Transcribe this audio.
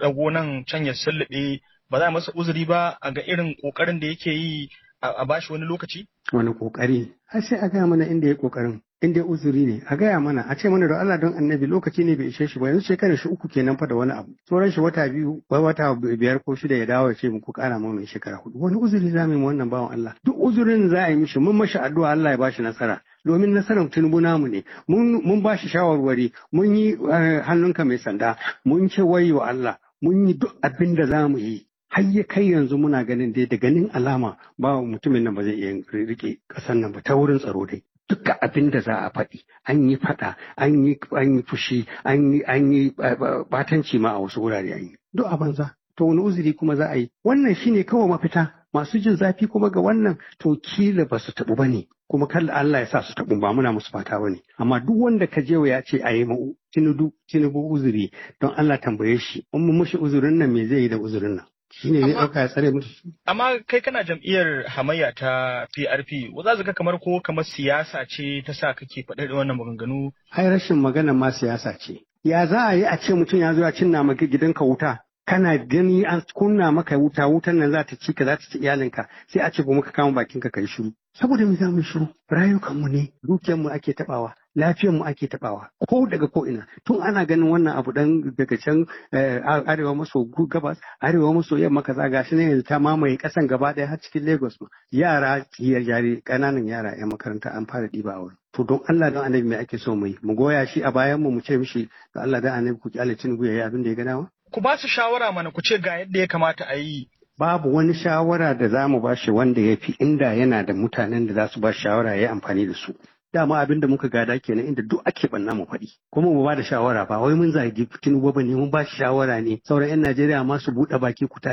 ɗago nan can ya sullube ba za a masa uzuri ba a ga irin ƙoƙarin da yake yi a bashi wani lokaci? Wani ƙoƙari, har sai a gaya mana inda ya ƙoƙarin. Inda ya uzuri ne, a gaya mana, a ce mana da Allah don annabi lokaci ne bai ishe shi ba, yanzu shekarar shi uku kenan fa da wani abu. Sauran shi wata biyu, wai wata biyar ko shida ya dawo ya ce muku ƙara ma mai shekara hudu. Wani uzuri za mu yi wannan bawan Allah. Duk uzurin za a yi mishi, mun mashi addu'a Allah ya bashi nasara. domin nasarar tinubu namu ne mun ba shi shawarwari mun yi hannunka mai sanda mun ce wayo Allah mun yi duk abin da za mu yi har ya kai yanzu muna ganin dai da ganin alama ba mutumin nan ba zai iya rike ƙasar nan ba ta wurin tsaro dai duka abin da za a faɗi an yi faɗa an yi an yi fushi an yi an yi batanci ma a wasu wurare an yi duk a banza to wani uzuri kuma za a yi wannan shine kawai mafita masu jin zafi kuma ga wannan to kila ba su taɓu ba ne kuma kalla Allah ya sa su taɓu ba muna musu fata ba ne amma duk wanda ka je ya ce a yi ma tinubu tinubu uzuri don Allah tambaye shi in mu mushi uzurin nan me zai yi da uzurin nan shine zai ɗauka ya tsare mutu amma kai kana jam'iyyar hamayya ta PRP za su ga kamar ko kamar siyasa ce ta sa kake faɗa da wannan maganganu ai rashin magana ma siyasa ce ya za a yi a ce mutum ya zo ya cinna maka gidanka wuta kana gani an kunna maka wuta wutan nan za ta ci ka za ta ci iyalinka sai a ce ba muka kama bakinka kai shiru saboda mu za mu shiru rayukanmu ne dukiyarmu ake tabawa lafiyarmu ake tabawa ko daga ko ina tun ana ganin wannan abu dan daga can arewa maso gabas arewa maso yamma kaza gashi ne yanzu ta mamaye kasan gaba daya har cikin Lagos ma yara yare kananan yara yan makaranta an fara diba a wurin to don Allah don annabi me ake so mu yi mu goya shi a bayan mu mu ce mishi da Allah da annabi ku kyale Tinubu yayi abin da ya ga dama ku ba su shawara mana ku ce ga yadda ya kamata a yi. Babu wani shawara da za mu ba shi wanda ya fi inda yana da mutanen da za su ba shawara ya yi amfani da su. Dama abin da muka gada kenan inda duk ake banna mu faɗi. Kuma mu ba da shawara ba wai mun zagi Tinubu ba ne mun ba shi shawara ne sauran 'yan Najeriya ma su buɗe baki ku